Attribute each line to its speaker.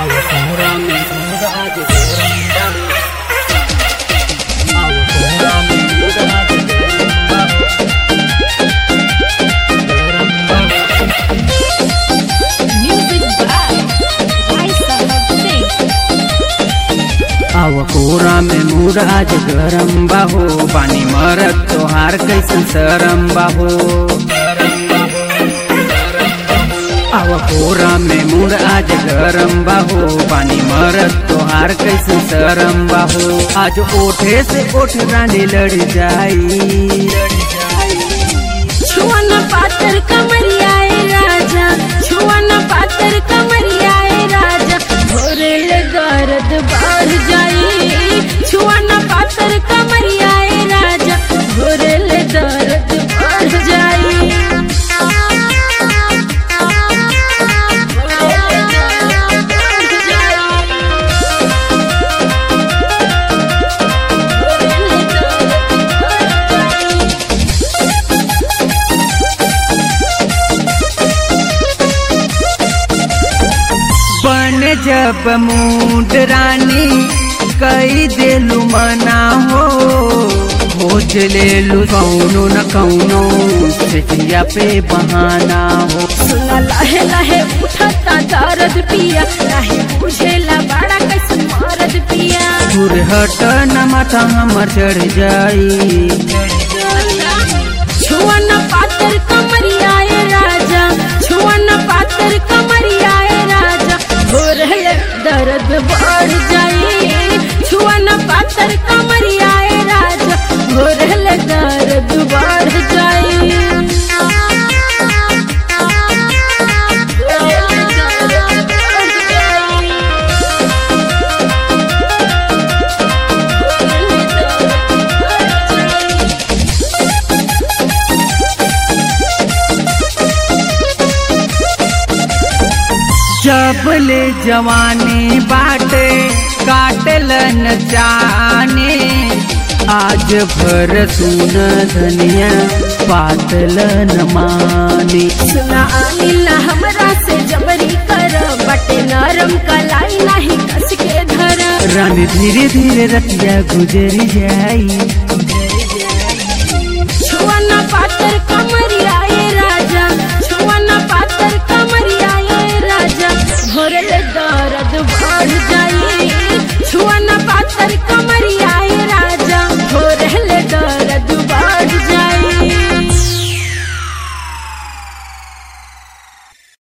Speaker 1: Music by Raisa Singh.
Speaker 2: आव कोरा में मुराज गरम बाहो पानी मरत तोहार कैसन सरम बाहो आव कोरा में मुराज गरम बाहो पानी मरत तोहार कैसन सरम बाहो आज ओठे से ओठ रानी लड़ जाई
Speaker 1: छुअन पातर कमरियाए राजा छुअन पातर कमरियाए राजा भोरल दर्द बढ़ जाई छुअन पातर कमरियाए राजा भोरल दर्द बढ़ जाई
Speaker 2: बन जब मूड रानी कई देलू मना हो खोज लेलू कौनो न कौनो सिटिया पे बहाना हो
Speaker 1: सुना लहे लहे उठता दर्द पिया नहीं बुझेला बड़ा कैसे मरद पिया
Speaker 2: दूर हट न माथा हमर चढ़ जाई
Speaker 1: छुअन पातर कमरियाए राजा छुअन पातर कमरियाए राजा भोरल दर्द बढ़ जाई छुअन पातर कमरियाए राजा भोरल दर्द बढ़ जाई
Speaker 2: जब ले जवानी बाटे काटलन जाने आज भर सुन धनिया पातलन माने
Speaker 1: सुना आनिला हमरा से जबरी कर बटे नरम कलाई नहीं कस के धर
Speaker 2: रानी धीरे धीरे रतिया गुजर जाई